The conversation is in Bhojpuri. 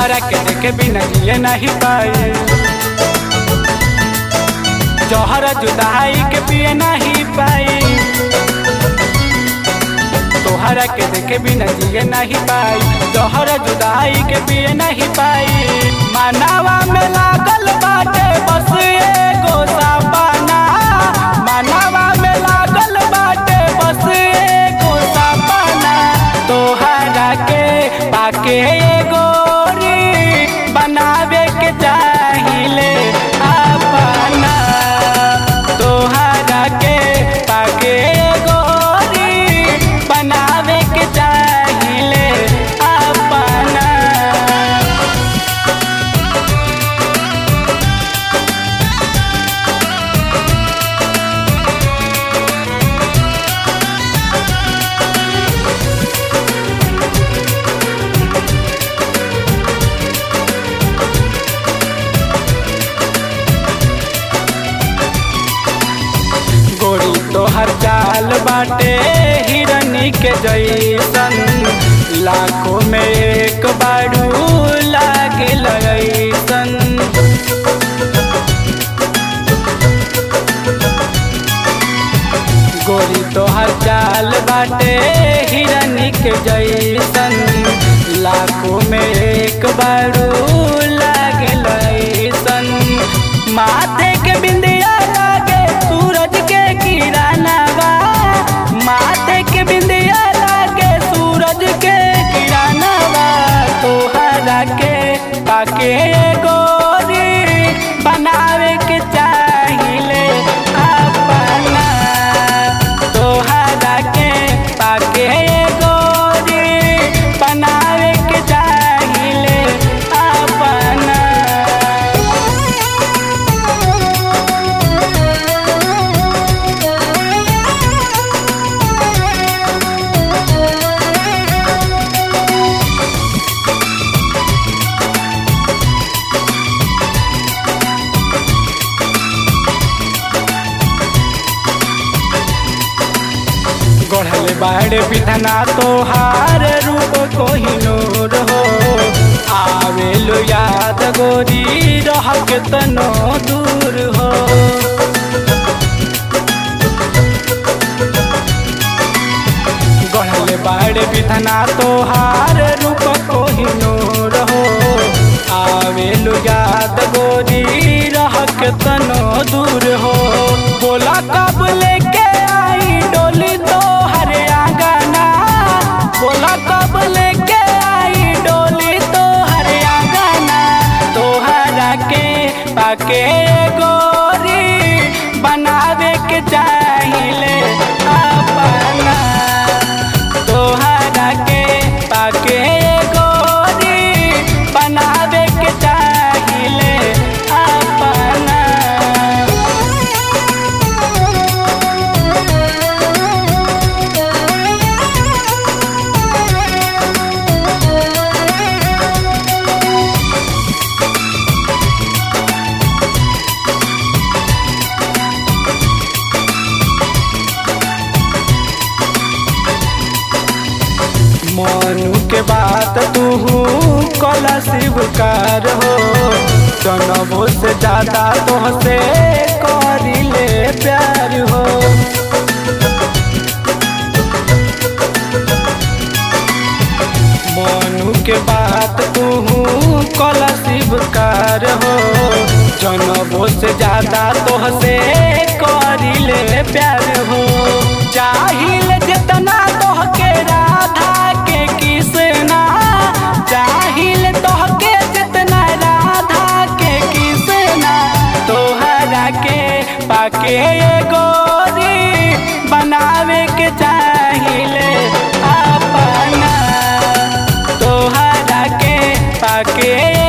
तोहरा के देखे बिना जिए नहीं पाए जहर जुदाई के पिए नहीं पाई तोहरा के देखे बिना जिए नहीं पाई जहर जुदाई के पिए नहीं पाई मानवा में लागल बाटे बस एगो सपना मानवा में लागल बाटे बस एगो सपना तोहरा के पाके गोरी बनावे के चाहिले अपना तोहरा के पाके गोरी बनावे के चाहिले अपना गोरी तोहर चाल बाटे हिरनी के जैसन लाखों में एक बारू लागे लगैसन गोरी तोहर चाल बाटे हिरनी के जैसन लाखों में एक बारू लागे लगैसन माथे के बिंदिया लागे सूरज के किरणवा माथे के बिंदिया लागे सूरज के किरणवा तोहरा के पाके गोरी बनावे के चाहिले अपना तोहरा के पाके गोरी बनावे के चाहिले अपना गढ़ले बाड़े बिधना तोहार रूप कोहिनूर हो आवे लो याद गोरी रह के तनो दूर हो गढ़ले बाड़े बिधना तोहार रूप कोहिनूर हो आवे लो याद गोरी रह के तनो दूर हो बोला कब लेके आई डोली तो हरे आंगना बोला कब लेके आई डोली तो हरे आंगना तोहरा के पाके गोरी बनावे के चाहिले अपना तोहरा के पाके गोरी बनावे के चाहिले अपना मनु के बात तू कला शिवकार हो जनबो से ज्यादा तोहसे करी ले प्यार हो मनु के बात तू कला शिवकार हो जनबो से ज्यादा तोहसे करी ले प्यार हो चाहिए जितना तोहके राधा के किसना चाहिए तोहके जितना राधा के किसना तोहरा के पाके गोरी बनावे के चाहिए अपना तोहरा के पाके